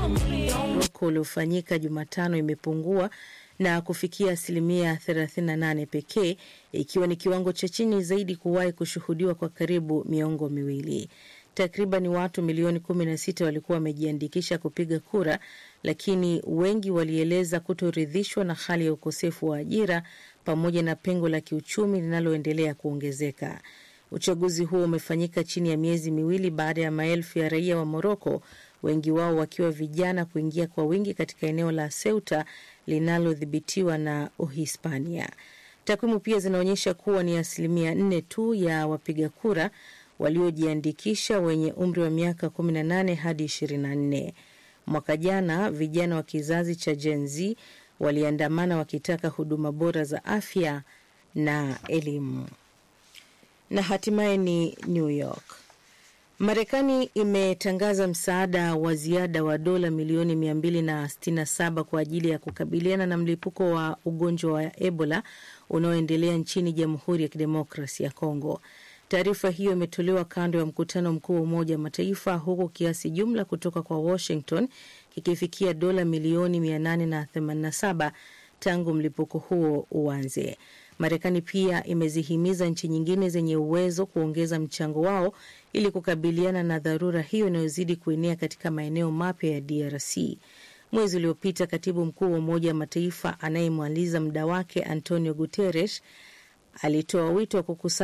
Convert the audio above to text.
Moroko uliofanyika Jumatano imepungua na kufikia asilimia 38 pekee, ikiwa ni kiwango cha chini zaidi kuwahi kushuhudiwa kwa karibu miongo miwili. Takriban watu milioni 16 walikuwa wamejiandikisha kupiga kura, lakini wengi walieleza kutoridhishwa na hali ya ukosefu wa ajira pamoja na pengo la kiuchumi linaloendelea kuongezeka. Uchaguzi huo umefanyika chini ya miezi miwili baada ya maelfu ya raia wa Moroko, wengi wao wakiwa vijana, kuingia kwa wingi katika eneo la Ceuta linalodhibitiwa na Uhispania. Takwimu pia zinaonyesha kuwa ni asilimia nne tu ya wapiga kura waliojiandikisha wenye umri wa miaka 18 hadi 24. Mwaka jana vijana wa kizazi cha Gen Z waliandamana wakitaka huduma bora za afya na elimu. Na hatimaye ni New York. Marekani imetangaza msaada wa ziada wa dola milioni 267 kwa ajili ya kukabiliana na mlipuko wa ugonjwa wa Ebola unaoendelea nchini Jamhuri ya Kidemokrasi ya Kongo. Taarifa hiyo imetolewa kando ya mkutano mkuu wa Umoja wa Mataifa, huku kiasi jumla kutoka kwa Washington kikifikia dola milioni 887 tangu mlipuko huo uanze. Marekani pia imezihimiza nchi nyingine zenye uwezo kuongeza mchango wao ili kukabiliana na dharura hiyo inayozidi kuenea katika maeneo mapya ya DRC. Mwezi uliopita, katibu mkuu wa Umoja wa Mataifa anayemaliza muda wake Antonio Guterres alitoa wito wa kukusanya